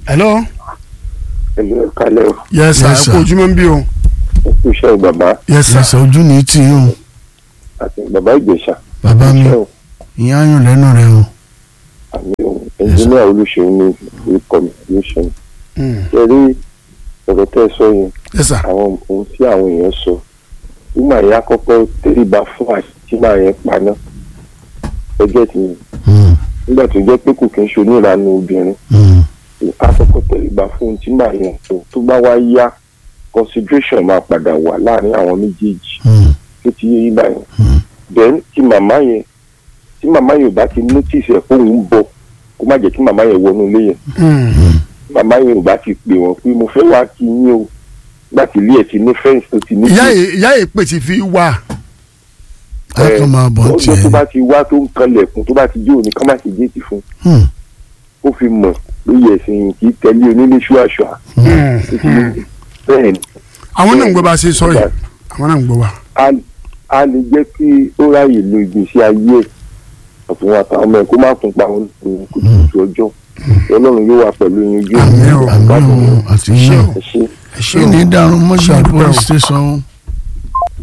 hello ẹ̀lú ẹ̀ka lẹ́wọ̀ yes sir Yes, ẹ sir. kú ojúmọ́ ń bí o ẹ̀kú iṣẹ́ bàbá yes sir ẹsẹ̀ ojú ní tì í o àti bàbá ìgbésà bàbá mi iṣẹ́ o ìyá ayùn lẹ́nu rẹ o àmì ohun ẹnjìníà olùṣèlú ní orúkọ mi olùṣèlú Mm. ṣe rí ọ̀rọ̀ tẹ́ ẹ sọ yẹn yes sir àwọn ohun tí àwọn èèyàn sọ nígbà yẹn àkọ́kọ́ tẹríba fún àṣì tí màá yẹn paná ẹgbẹ́ ti yẹn Mm, nígbà tó jẹ́ pé kò kí ń ṣe oníranú obìnrin mm, àkọ́kọ́ tẹríba fún ohun tí màá yẹn sọ tó bá wá yá consideration máa padà wà láàrin àwọn méjèèjì mm, tó ti yé yín báyìí mm. then tí màmá yẹn tí màmá yẹn ò bá ti notice ẹ̀ fóun ń bọ̀ kó má jẹ́ kí màmá yẹn wọnú ilé yẹn Mm. màmá yẹn ò bá ti pè wọ́n pé mo fẹ́ wá kí yín o láti ilé ẹ̀ ti ní fẹ́ǹsì tó ti ní ìyá yìí ìyá yìí pè ti fi wà a kàn máa bọ̀ ń ọjọ́ tó tiẹ̀ bá ti wá tó ń kanlẹ̀kùn tó bá ti jó òní ká má ṣe géètì fún Mm, ó fi mọ̀ pé yẹ̀sìn kì í tẹ̀lé onílé ṣúàṣùà Mm. bẹ́ẹ̀ ni àwọn náà ń gbọ́ bá a ṣe sọ yìí àwọn náà ń gbọ́ wa a- a lè jẹ́ kí ó ráyè lo ìgbésí ayé ẹ̀ ọ̀tún àtàwọn ọmọ ẹ̀ kó má tún pa wọn lórí kùtùkùtù ọjọ́ ọlọ́run yóò wà pẹ̀lú yín ojú Àmín o, àmì o àti yín o ẹ ṣe ẹ ṣe ṣé o ní dàrún mọ́ṣẹ́ Ṣàdúpẹ́ o. police station